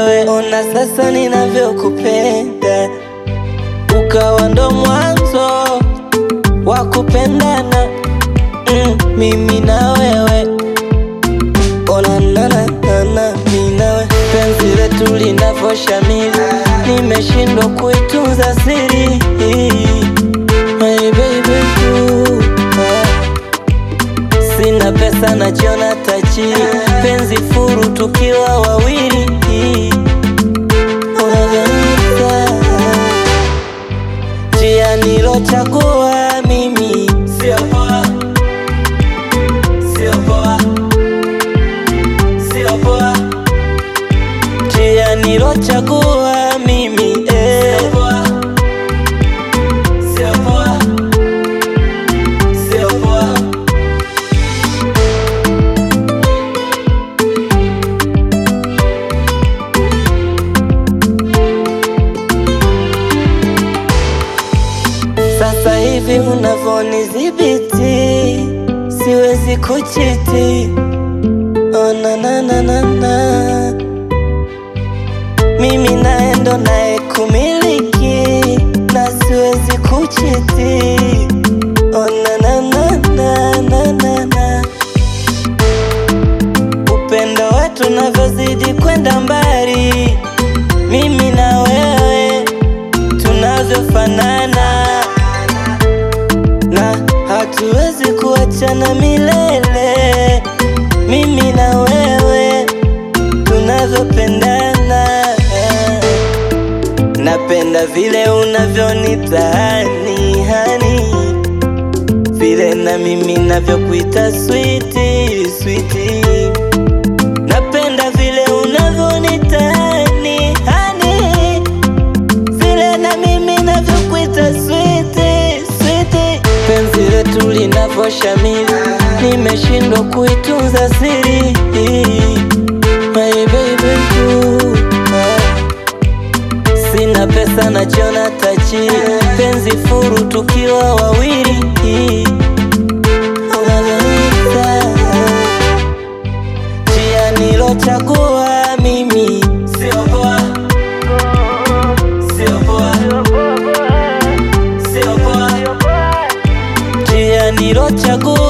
wewe, ona sasa ninavyokupenda, ukawa ndo mwanzo wa kupendana mm, mimi na wewe ona nananana mimi na wewe, penzi letu linavyoshamiri, nimeshindwa kuitunza siri My baby ooh, ah. Sina pesa najiona tajiri, penzi furu tukiwa wawili. Unavyonita njia nilochagua mimi sio poa, sio poa, sio poa, njia nilochagua mimi eh. Sio poa, sio poa, sio poa. Sasa hivi unavonidhibiti, siwezi kuchiti. Oh, na, na, na, na, na. Mimi naye ndo naye kumiliki na siwezi kuchiti. Oh, na, na, na, na, na, na, na. Upendo wetu unavyozidi kwenda mbali, mimi na wewe tunavyofanana na hatuwezi kuachana milele, mimi na wewe tunavyopendana. Napenda vile unavyonitani hani, vile na mimi navyokuita switi switi. Napenda vile unavyonitani hani vile na mimi navyokuita switi switi, penzi letu linavyoshamiri, nimeshindwa kuitunza siri. My baby ooh, ah. Sina pesa najiona tajiri, penzi furu tukiwa wawili. Unavyonita njia nilochagua mimi sio poa, sio poa, sio poa, njia nilochagua